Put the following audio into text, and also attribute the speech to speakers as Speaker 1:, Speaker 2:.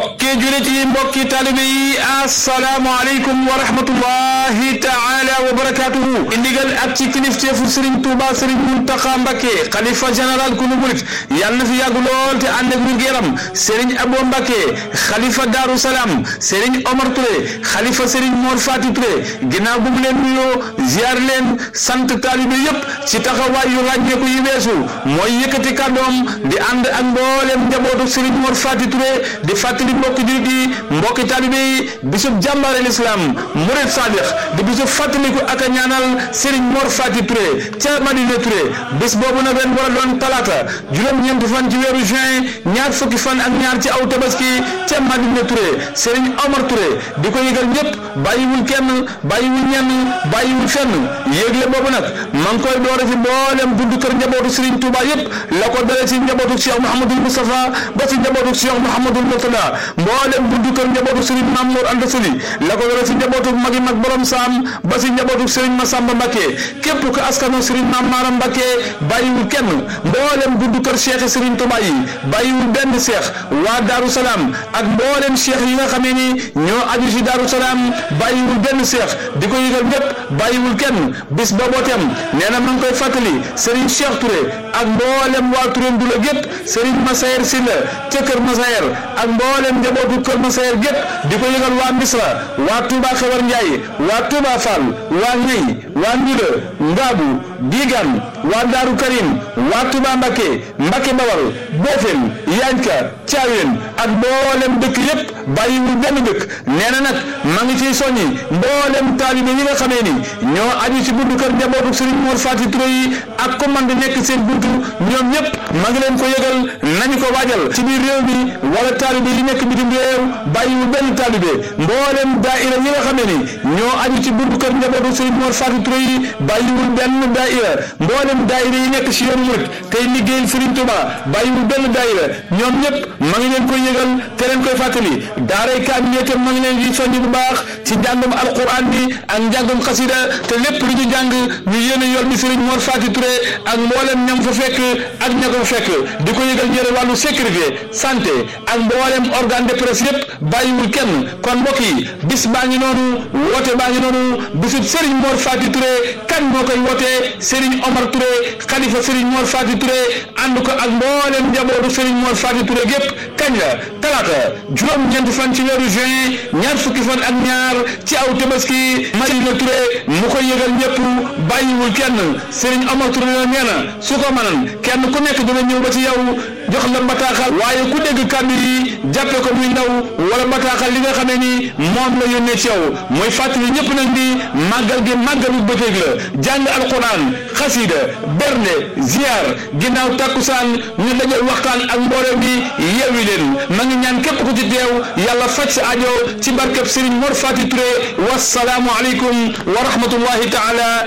Speaker 1: mbokki julit yi mbokki talibe yi asalaamaaleykum wa rahmatullahi taala wa barakatuhu indigal ak ci kilifteefu Serigne Touba Serigne Mountakha Mbacké xalifa général ku nu murit yàlla na fi yàgg lool te ànd ak wér-gu-yaram Serigne Abo Mbacké xalifa Darou Salaam Serigne Omar Touré xalifa Serigne Mor Fati Touré ginnaaw bu mu leen nuyoo ziar leen sant talibe yépp ci taxawaay yu ràññeeku yi weesu mooy yëkkati kàddoom di ànd ak mboolem njabootu Serigne Mor Fati Touré di fàttali mbokki jullit yi mbokki talibe yi bisub jàmbaare l'islam murid sadiq di bisub fàttaliku ak a ñaanal Serigne Mor Fati Touré ca Madina Touré bis boobu nag ren war a doon talaata juróom-ñeenti fan ci weeru juin ñaar fukki fan ak ñaar ci aw tabaski ca Madina Touré Serigne Omar Touré di ko yëgal ñëpp bàyyiwul kenn bàyyiwul ñenn bàyyiwul fenn yéegle boobu nag ma ngi koy doore ci mboolem buntu kër njabootu Serigne Touba yëpp la ko dale ci njabootu Cheikh Mouhamadul Moustapha ba ci njabootu Cheikh Mouhamadul Mourtada mboolem buntu kër njabootu Serigne Mamour Anta Sali la ko dale ci njabootu magi mag borom saam ba ci njabootu Serigne Massamba Mbacké képp ko askano Serigne Mame Maram Mbacké bàyyiwul kenn mboolem buntu kër Cheikh Serigne Touba yi bàyyiwul benn Cheikh waa Darou Salaam ak mboolem Cheikh yi nga xamee ni ñoo aju ci Darou Salaam bàyyiwul benn Cheikh di ko yëgal ñëpp bàyyiwul kenn bis boobootem nee na ma ngi koy fàttali Serigne Cheikh Touré ak mboolem waa Touré Ndula gépp Serigne Massayer Sylla ca Kër Massayer ak mboolem njabootu Kër Massayer gépp di ko yëgal waa Misra waa Touba Xewar Ndiaye waa Touba Fall waa Ñey waa Ndula Ngaabu Digan waa Daaru Karim waa Touba Mbacké Mbacké Bawal Bofel Yanka Thiawén ak mboolem dëkk yépp bàyyiwul benn dëkk nee na nag ma ngi ciy soññi mboolem taalibe yi nga xamee ni ñoo aju ci buntu kër njabootu Serigne Mor Fati Touré yi ak commande nekk seen buntu ñoom ñëpp ma ngi leen ko yëgal nañu ko waajal ci biir réew mi wala taalibe yi nekk bitim réew bàyyiwul benn taalibe mboolem daaira yi nga xamee ni ñoo aju ci buntu kër njabootu Serigne Mor Fati Touré yi bàyyiwul benn daaira mboolem daaira yi nekk ci yoonu murit tey liggéeyal Serigne Touba bàyyiwul benn daaira ñoom ñëpp ma ngi leen koy yëgal te leen koy fàttali daaray kaamil itam ma ngi leen di soññ bu baax ci njàngum alquran bi ak njàngum xasida te lépp lu ñu jàng ñu yéene yool bi Serigne Mor Fati Touré ak mboolem ñam fa fekk ak ña ko fekk di ko yëgal ñëre wàllu sécurité santé ak mboolem organe de presse yépp bàyyiwul kenn kon mbokk yi bis baa ngi noonu woote baa ngi noonu bisub Serigne Mor Fati Touré kan moo koy wootee Serigne Omar Touré xalifa Serigne Mor Fati Touré ànd ko ak mboolem njabootu Serigne Mor Fati Touré gépp kañ la talaata juróom-ñeenti fan ci weeru juin ñaar fukki fan ak ñaar ci aw tabaski Madina Touré mu koy yëgal ñëpp bàyyiwul kenn Serigne Omar Touré la nee na su ko mënan kenn ku nekk dina ñëw ba ci yow jox la bataaxal waaye ku dégg kàddu yi jàppe ko muy ndaw wala bataaxal li nga xamee ni moom la yónnee ci yow mooy fàttali ñëpp nag ni màggal gi màggalu bëccëg la jàng alquran xasida bernde ziar ginnaaw takkusaan ñu dajal waxtaan ak mbooloo bi yeewi leen ma ngi ñaan képp ku ci teew yàlla faj sa ajo ci barkeb Serigne Mor Fati Touré wasalaamu aleykum wa rahmatullahi taala